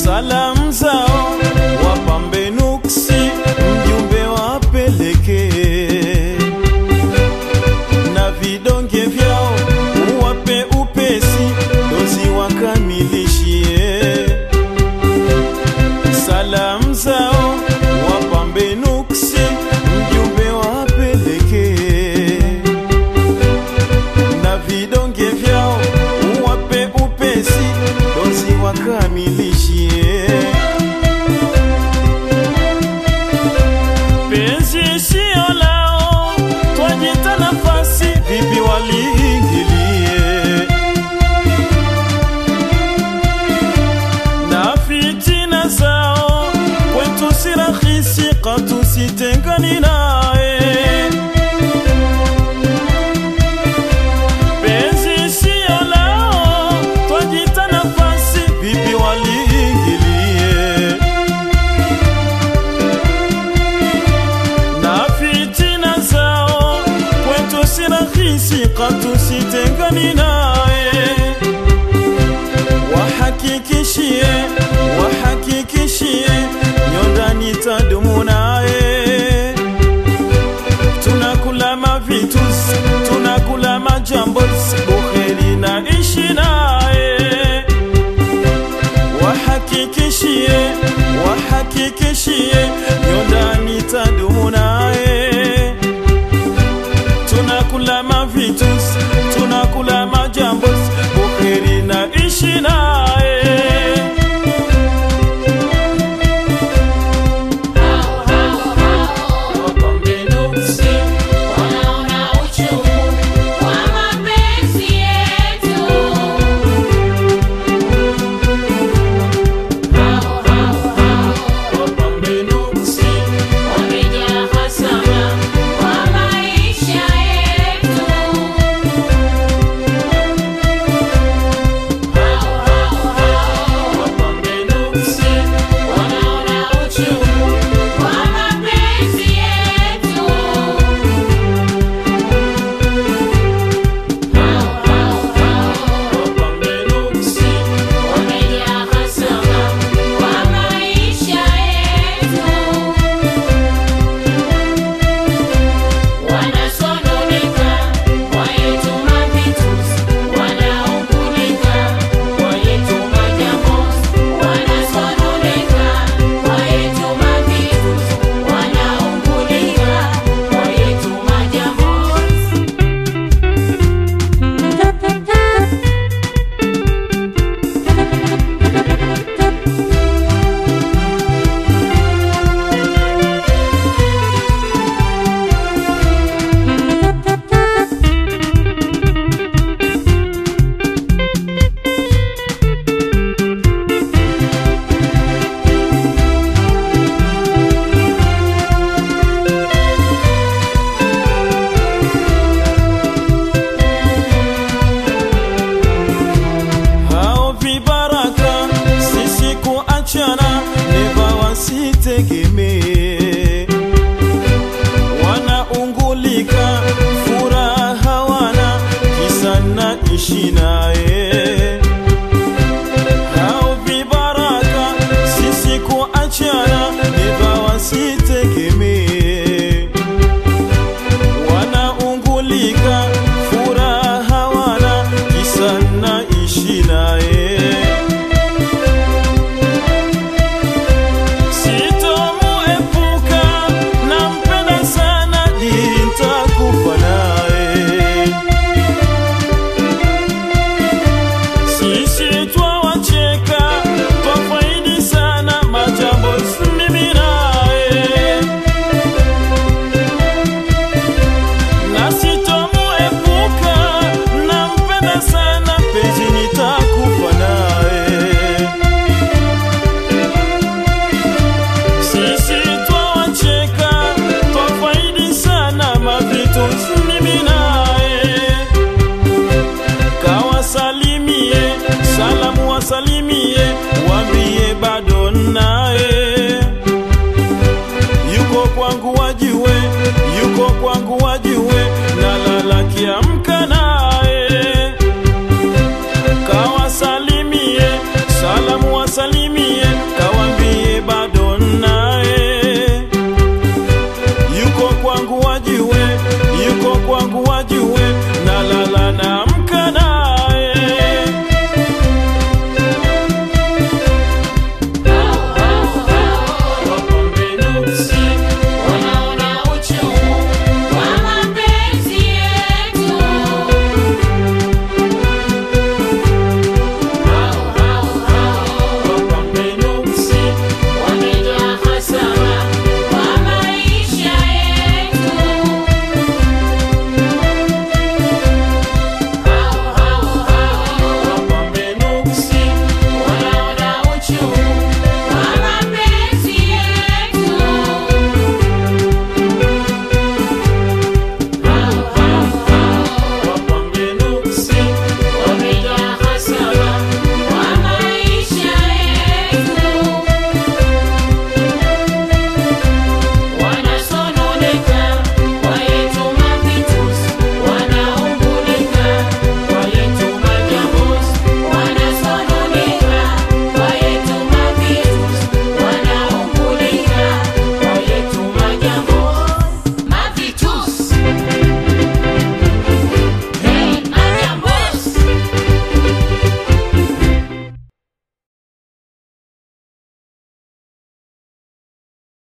salamu zao wapambe nuksi, mjumbe wapeleke na vidonge vyao uwape upesi, dozi wakamilishie salamu zao wapambe nuksi, mjumbe wapeleke na vidonge vyao uwape upesi, dozi wakamilishie. Penzi sio lao, twajita nafasi, vipi waliingilie na fitina zao kwetu si rahisi, katu sitengani naye. Penzi sio lao, twajita nafasi, vipi waliingilie na fitina zao kwetu si rahisi, katu sitengani naye wahakikishie wahakikishie nyondani tadumu naye tunakula mavitus tunakula majambos bukheri na ishi naye wahakikishie wahakikishie nyondani tadumu naye tunakula mavitus tunakula majambos bukheri na ishi naye Wapambe nuksi, Wanaona uchungu wa mapenzi yetu. Hao hao hao wapambe nuksi, wamejaa hasara kwa maisha yetu. Hao hao hao wapambe nuksi, wanaona uchungu wa mapenzi yetu. Hao hao hao wapambe nuksi, wamejaa hasara kwa maisha yetu. Wanasononeka kwa yetu mavitus, wanaungulika kwa yetu majambos. Wanasononeka kwa yetu mavitus, wanaungulika kwa yetu majambos. hao vibaraka sisi kuachana neva wasitegemee wanaungulika furaha wana kisa na ishi naye